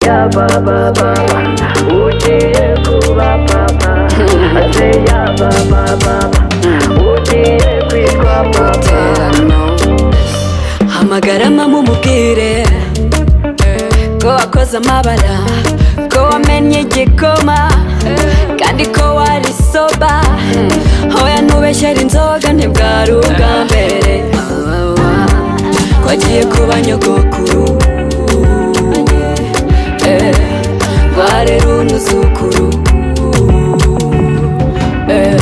ya baba baba ugiye kuba papa ase ya baba baba ugiye kwitwa papa hamagara mama umubwire ko wakoze amabara ko wamenye igikoma kandi ko wari soba hoya ntubeshyere inzoga ntibwari ubwa mbere ko agiye kuba nyogokuru Eh, rwarera unuzukuru Eh,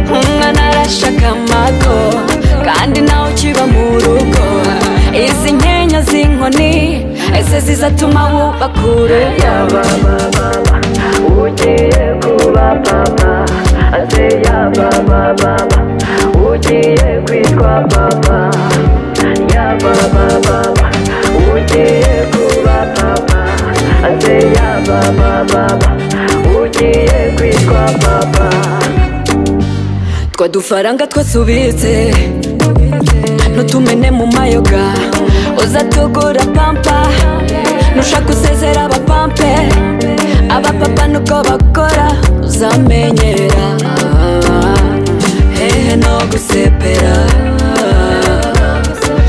umwana arashaka amago kandi nawe ukiba mu rugo izi nkenya z'inkoni ese zizatuma wubaka urugo ya baba baba ugiye kuba papa ase ya baba baba ugiye kwitwa papa ya baba baba ugiye kuba papa ase ya baba baba ugiye kwitwa papa twa dufaranga twasubitse ntutumene mu mayoga uzatugura pampa nushaka usezera abapampe abapapa nuko bakora uzamenyera hehe no gusepera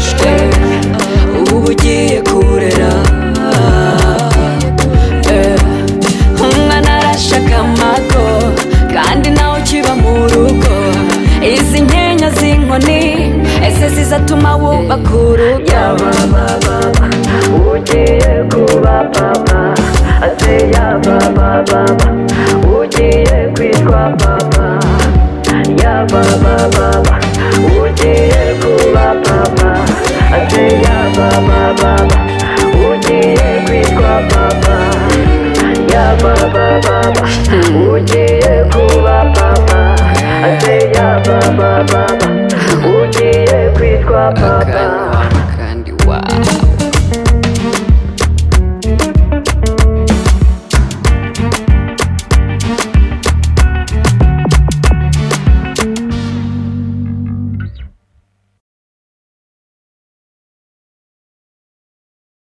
shwe ubu ugiye kurera Eh, umwana arashaka amago kandi nawe ukiba mu rugo izi nkenya z'inkoni ese zizatuma wubaka urugo ya baba baba ugiye kuba papa ase ya baba baba ugiye kwitwa papa ya baba baba ugiye kuba papa ase ya baba baba ugiye kwitwa papa ya baba baba ugiye kuba papa ase ya baba baba ugiye kwitwa papa